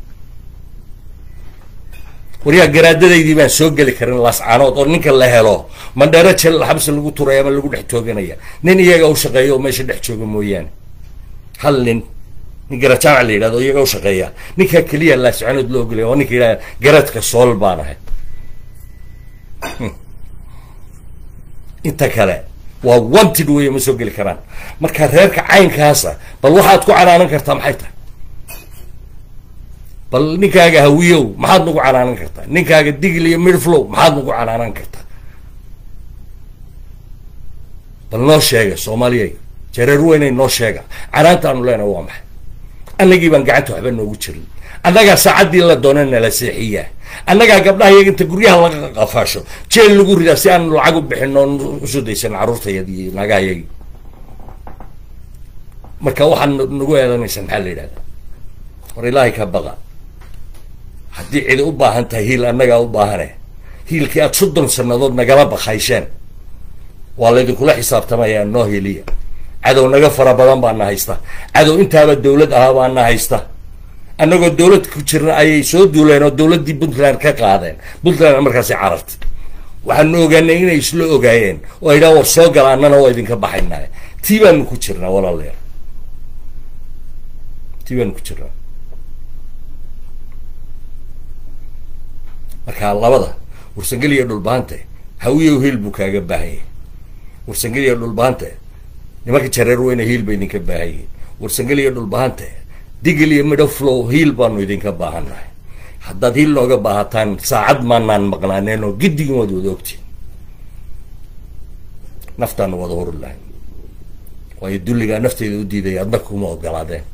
waryaa garaadadaydii baan soo geli karin laascaanood oo ninka la helo mandheero jel xabsi lagu turay ama lagu dhex tooganaya nin iyaga u shaqeeya oo meesha dhex jooga mooyaane hal nin nin garajaamac la yidhahdo iyaga u shaqeeya ninkaa keliya laascaanood loo ogolaya oo ninka yidhahda garadka sool baan ahay inta kale waa wanted wey ma soo geli karaan marka reerka caynkaasa bal waxaad ku canaanan kartaa maxay tahay bal ninkaaga hawiyow maxaad nagu canaanan kartaa ninkaaga digl iyo midflow maxaad nagu canaanan kartaa bal noo sheega soomaaliyay jareer weynay noo sheega canaantaanu leenahay waa maxay annagii baan gacanta waxba noogu jirin annagaa saacaddii la doona nala seexiyaa annagaa gabdhaha iyaga inta guryaha laga qafaasho jeel lagu ridaa si aan lacag u bixin oon usoo daysan carruurtayadi iyo naagahayagi marka waxaad nagu eedanaysa maxaa la yidhahda war ilaahay ka baqa haddii cidi u baahan tahay hiil annagaa u baahane hiilkii aad soddon sannadood nagala bakaysheen waa laydinkula xisaabtamayaa noo hiliya cadow naga fara badan baa na haysta cadow intaaba dawlad ahaa baa na haysta annagoo dawlad ku jirna ayay soo duuleen oo dawladdii puntland ka qaadeen puntland markaasi carartay waxaanu ogaanay inay isla ogaayeen oo ay dhaha war soo gala annana waa idinka baxaynaa tii baanu ku jirnaa walaaleer tii baanu ku jirnaa marka labada warsangeliya dhulbaante hawiyow hiil buu kaaga baahanyay warsangeliya dhulbaante nimanka jareer weyne hiil ba idinka baahanyay warsangeliya dhulbaante digil iyo midho flow hiil baanu idinka baahannahay haddaad hiil nooga baahataan saacad maanaan maqnaaneen oo giddigin waad wada ogtiin naftaanu wada hori lahay waayo dulligaa nafteyda u diidaya adna kuma ogolaadeen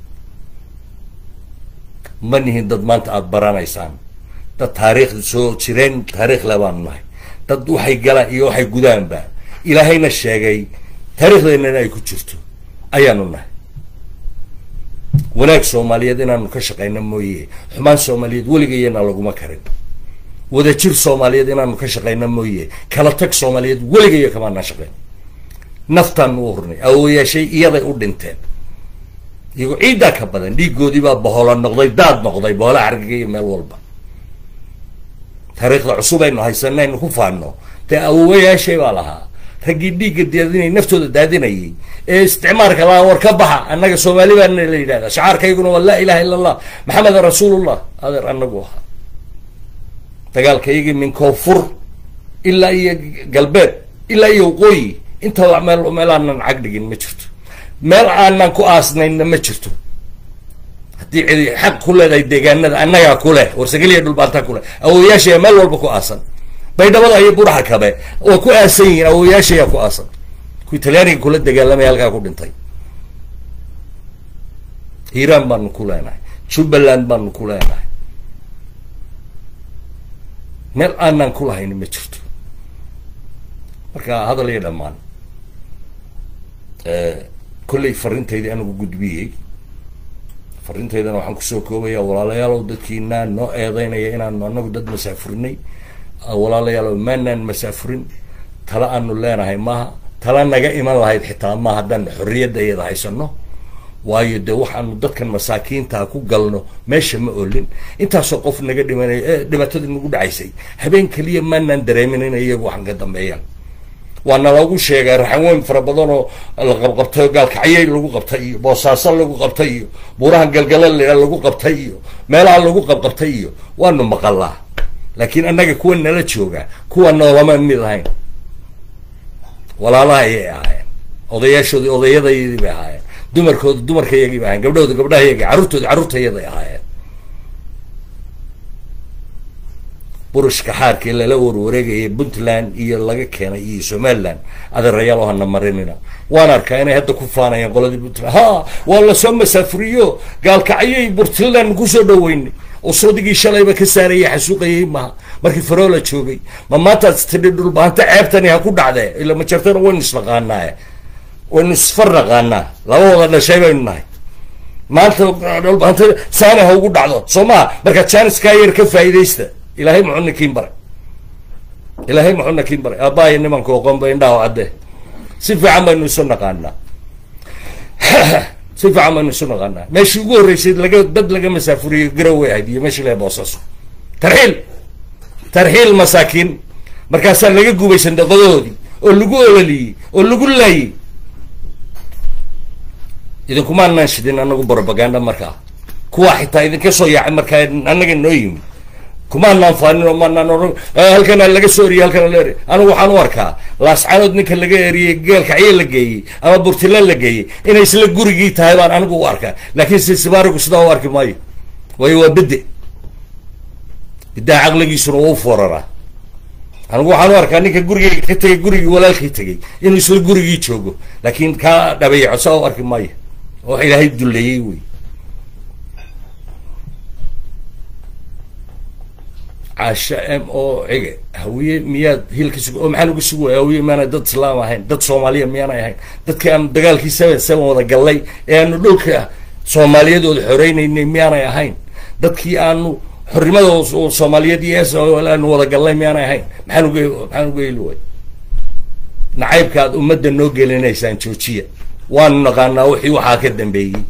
ma nihin dad maanta aada baranaysaan dad taariikhda soo jireen taariikh le baanu nahay dad waxay galaan iyo waxay gudaanba ilaahayna sheegay taariikhdeenana ay ku jirto ayaanu nahay wanaag soomaaliyeed inaanu ka shaqayno mooye xumaan soomaaliyeed weligayana laguma karin wadajir soomaaliyeed inaanu ka shaqayno mooye kala tag soomaaliyeed weligayo kamaanaan shaqayn naftaanu u hurnay awooyaashay iyaday u dhinteen iyagoo ciiddaa ka badan dhiigoodii baa bohola noqday daad noqday bohola xargiga iyo meel walba taariikhda cusub aynu haysano aynu ku faano dee awooyaashay baa lahaa raggii dhiigga daadinay naftooda daadinayay ee isticmaalka lahaa war ka baxa annaga soomaali baana la yidhahdaa shacaarkayguna waa laa ilaha illa allah maxamedan rasuulullah adeer annagu ahaa dagaalkaygii min koonfur ilaa iyo galbeed ilaa iyo waqooyi intaba meel meel aanan cag dhigin ma jirto meel aanan ku aasnaynna ma jirto haddii cidi xaq ku leedahay deegaanada annagaa ku leh warsageliya dhulbaantaa ku leh awooyaashaya meel walba ku aasan baydhabada iyo buraha kabe waa ku aasan yihiin awooyaashayaa ku aasan kuwii talyaaniga kula dagaalamaya halkaa ku dhintay hiiraan baanu ku leenahay jubbaland baanu ku leenahay meel aanan ku lahayn ma jirto marka hadal iyo dhammaan kollay fariintaydii anigu gudbiyey farrinteydana waxaan kusoo koobaya walaalayaalow dadkiinaa noo eedeynaya inaanu anagu dad masaafurinay walaalayaalow maanaan masaafurin tala aanu leenahay maaha tala naga iman lahayd xitaa ma haddaan xorriyadda iyada haysano waayo dee waxaanu dadkan masaakiintaa ku galno meesha ma olin intaasoo qof naga dhimanaya ee dhibaatadii nagu dhacaysay habeen keliya maanaan dareemin inay iyagu waxan ka dambeeyaan waana lagu sheegay raxanweyn fara badan oo la qabqabtay oo gaalkacyay lagu qabtay iyo boosaaso lagu qabtay iyo buuraha galgalal lagu qabtay iyo meelaha lagu qabqabtay iyo waanu maqalaa laakiin annaga kuwa nala jooga kuwa noolama mid ahayn walaalaha ayay ahaayeen odayaashoodii odayadayadii bay ahaayeen dumarkooda dumarkayagii bay ahayen gabdhahooda gabdhahayagii carruurtooda carruurtayaday ahaayeen burushka xaarkii lala warwareegayay puntland iyo laga keenay iyo somaliland adeerayaal oo hana marinina waan arkaa inay hadda ku faanayaan qoladii puntland ha waa lasoo masaafuriyo gaalkacyay puntland kusoo dhaweynay oo soodigii shalayba ka saarayay xasuuqayay maha markii faroola joogay ma maantaad tidhi dhulbaanta ceebtani ha ku dhacdee ila ma jartana waynu isnaqaanaaye waynu isfar naqaanaa laba wada dhashay baynu nahay maanta dhulbaanta saani ha ugu dhacdo soo maha marka janiskaa yar ka faa'iidaysta ilaahay muxuu nakiin baray ilaahay muxuu nakiin baray aabbaaya nimanka oqon ba indhaha cadde si fiican baynu isu naqaanaa si fiican baynu isu naqaanaa meeshii ugu horreysay laga dad laga masaafuriyo garaway ahayd iyo meeshii laga boosaaso tarxiil tarxiil masaakiin markaasaa laga gubay sandaqadahoodii oo lagu ololiyey oo lagu laayey idinkumaanaan shidin anagu brobaganda markaa kuwaa xitaa idinka soo yaacay markaa annaga noo yimi kumaanaan faanin oo maanaan ohan halkana laga soo eriyey halkana la eriy anigu waxaan u arkaa laascaanood ninka laga eriyey geelkacyo la geeyey ama burtila la geeyey inay isla gurigii tahay baan anigu u arkaa laakiin sisibaarigu sidaa u arki maayo waayo waa bede bidaha caqligiisuna waa u fooraraa anigu waxaan u arkaa ninka gurigeyga ka tegay gurigii walaalkii tegay inuu isla gurigii joogo laakiin kaa dhabeeyaco saa u arki maayo oo wax ilaahay duleeyey wey caasha m oo cige hawiye miyaad hilka sug oo maxaa lagu sugaya hawiye miyaanay dad islaam ahayn dad soomaaliya miyaanay ahayn dadkii aanu dagaalkii seven seven wada gallay ee aanu dhulka soomaaliyadooda xoreynaynay miyaanay ahayn dadkii aanu xornimada soomaaliyeed iyo s aanu wada gallay miyaanay ahayn maxaan uga maxaan uga heli way nacaybka aad ummadda noo gelinaysaan joojiya waanu naqaanaa wixii waxaa ka dambeeyey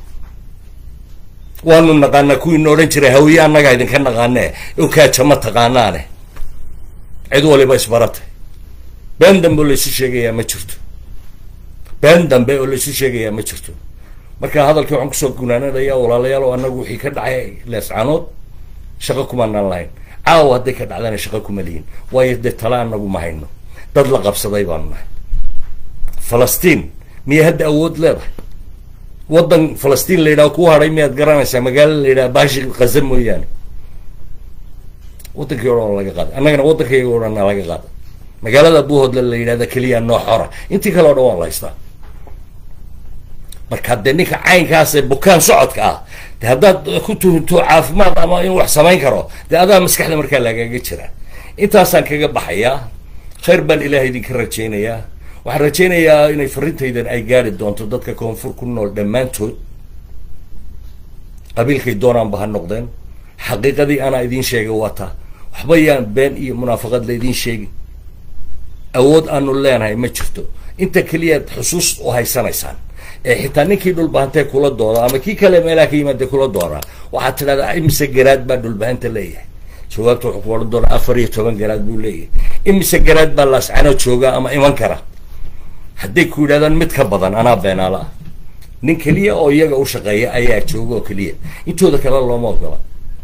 waanu naqaanaa kuwiina odhan jiray hawiye annagaa idinka naqaanee okaaja ma taqaanaane cid waliba isbaratay been dambe oo laysu sheegayaa ma jirto been dambe oo laysu sheegayaa ma jirto marka hadalkii waxaan kusoo gunaanadayaa walaalayaal oo annagu wixii ka dhacay leescanood shaqo kumaanaan lahayn caawa hadday ka dhacdana shaqo kuma lihin waayo dee tala anagu ma hayno dad la qabsaday baanu nahay falastiin miyay hadda awood leedahay waddan falastiin la yidhaha ku hadhay miyaad garanaysaa magaalo la yidhaha baashi kaza mooyaane waddankii o dhan oo laga qaaday annagana waddankayga o dhan laga qaaday magaalada buuhoodla la yidhahda keliya noo xora intii kale o dhan waan la haystaa marka dee ninka caynkaas ee bukaan socodka ah de haddaad ku tuhunto caafimaad ama in wax samayn karo dee adaa maskaxda markaa lagaga jira intaasaan kaga baxayaa khayr baan ilaah idinka rajaynayaa waxaan rajaynayaa inay farintaydan ay gaari doonto dadka koonfur ku nool dhammaantood qabiilkay doonaanba ha noqdeen xaqiiqadii anaa idiin sheegay waa taa waxba yaan been iyo munaafaqad laydiin sheegin awood aanu leenahay ma jirto inta keliyaad xusuus u haysanaysaan ee xitaa ninkii dhulbahantee kula dooda ama kii kale meelaha ka yimaadee kula doonaa waxaad tidhahdaa imise garaad baa dhulbahanta leeyahay jawaabta wuxuu ku odhan doonaa afar iyo toban garaad buu leeyahay imise garaad baa laascano jooga ama iman kara hadday ku yidhahdaan mid ka badan anaa beenaala ah nin keliya oo iyaga u shaqeeya ayaa jooga oo keliya intooda kale looma ogola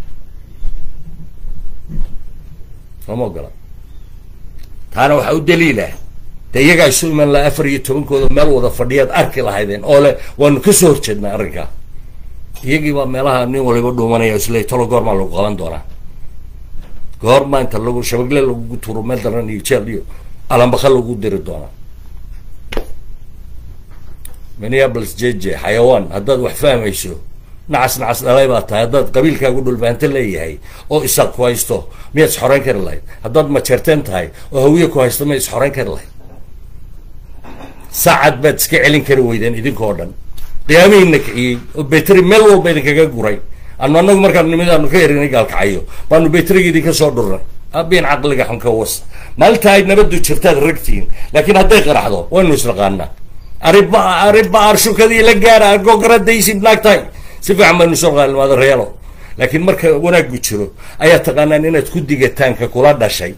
looma ogola taana waxaa u daliilah de iyagaa isu iman laha afar iyo tobankooda meel wada fadhiyaad arki lahaydeen oo le waanu kasoo horjeednaa arrinkaa iyagii baa meelaha nin waliba dhuumanaya isle talo goormaa lagu qaban doonaa goormaa inta lagu shabagle lagugu turo meel daran iyo jeel iyo alambaka lagu diri doonaa minneapolis jeje xayawaan haddaad wax fahmayso nacas nacas dhalay baa tahay haddaad qabiilkaagu dhulbaanto leeyahay oo isaaq ku haysto miyaad isxoreyn kari lahayd haddaad majeerteen tahay oo hawiye ku haysto miyaad isxoreyn kari lahayd saacad baad iska celin kari weydeen idinkoo dhan qiyaamihiina kiciyey oo beteri meel walba idinkaga guray anu anagu markaan nimid aanu ka erinay gaalkacayo baanu beteriga idinka soo dhurnay abiin caqliga xunka was maalinta ay nabadu jirtaad ragtihiin laakiin hadday qaraxdo waynu isnaqaanaa ariba ariba arshukadii la gaara gogaradaysid naagtahay si fiican baynu soo qaalmaada reelo laakiin marka wanaaggu jiro ayaa taqaanaan inaad ku digataanka kula dhashay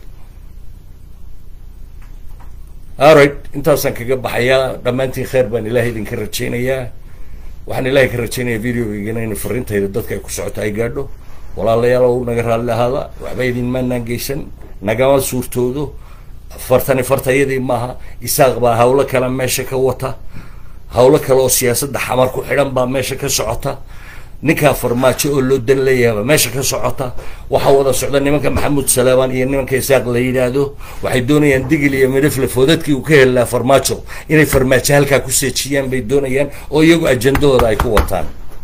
alright intaasaan kaga baxayaa dhammaantiin kheyr baan ilahay idinka rajaynayaa waxaan ilahay ka rajaynayaa videogaygana in fariintayda dadka ay ku socoto ay gaadho walaalayaalow naga raalli ahaada waxba idin maanaan geysan nagama suurtoodo fartani fartayadii maaha isaaq baa hawlo kale meesha ka wata hawlo kale oo siyaasadda xamar ku xidhan baa meesha ka socota ninkaa farmaajo oo loo dan leeyahaba meesha ka socota waxaa wada socda nimanka maxamuud saleemaan iyo nimanka isaaq la yidhaahdo waxay doonayaan digil iyo midhifle foodadkii uu ka heli lahaa farmaajo inay farmaajo halkaa ku seejiyaan bay doonayaan oo iyagu ajandahooda ay ku wataan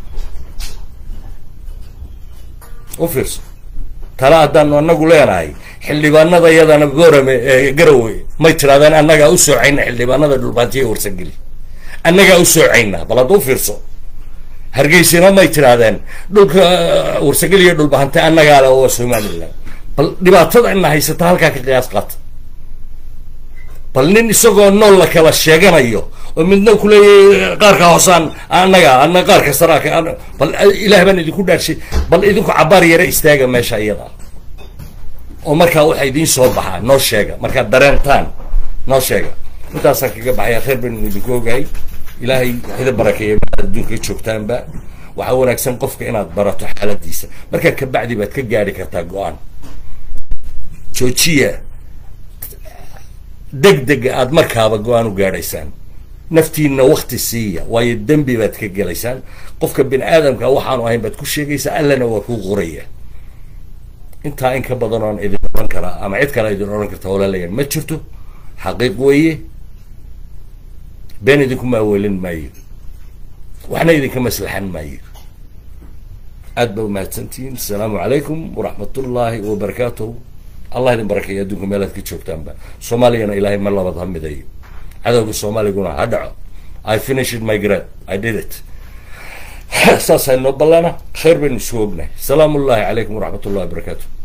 u fiirso tala haddaanu anagu leenahay xildhibaanada yadana boorame garowe may tirahdeen annagaa u soocayna xildhibaanada dhulbaantiya warsangeli annagaa u soocayna bal hadda u fiirso hargeysina may tirahdeen dhulka warsangeli iyo dhulbahante annagaa le oo somaliland bal dhibaatada ina haysata halkaa ka qiyaas qaata bal nin isagoo nool la kala sheeganayo oo midna kuleeyahy qaarka hoosaan annaga ana qaarka saraaka bal ilaah baan idinku dhaarshay bal idinku cabaar yare istaaga meesha iyada oo markaa waxa idiin soo baxaa noo sheega markaad dareentaan noo sheega intaasaan kaga baxaya kheyr baynu idinku ogahay ilaahay waxida barakeeya maaad adduunka joogtaanba waxaa wanaagsan qofka inaad barato xaaladiisa markaa kabacdi baad ka gaari kartaa go-aan joojiya deg dega aada markaaba go-aan u gaadhaysaan naftiina wakti siiya waayo dembi baad ka gelaysaan qofka bini aadamka waxaanu ahayn baad ku sheegaysaa allana waa kuu qoraya intaa in ka badan oon idin odhan karaa ama cid kale idin odhan karta walaalayaal ma jirto xaqiiq weeye been idinku maaweelin maayo waxna idinka maslaxan maayo aad ba umahadsantihiin asalaamu calaykum waraxmatullaahi wabarakaatuhu allah idin barakeeya adduunka meelaad ka joogtaanba soomaaliyana ilaahay ma labad ha midayo cadowga soomaaliguna ha dhaco i finished my grade i did it saas haynoo ballana khayr baynu isu ognahay salaamu ullahi calaykum waraxmat ullahi wabarakaatu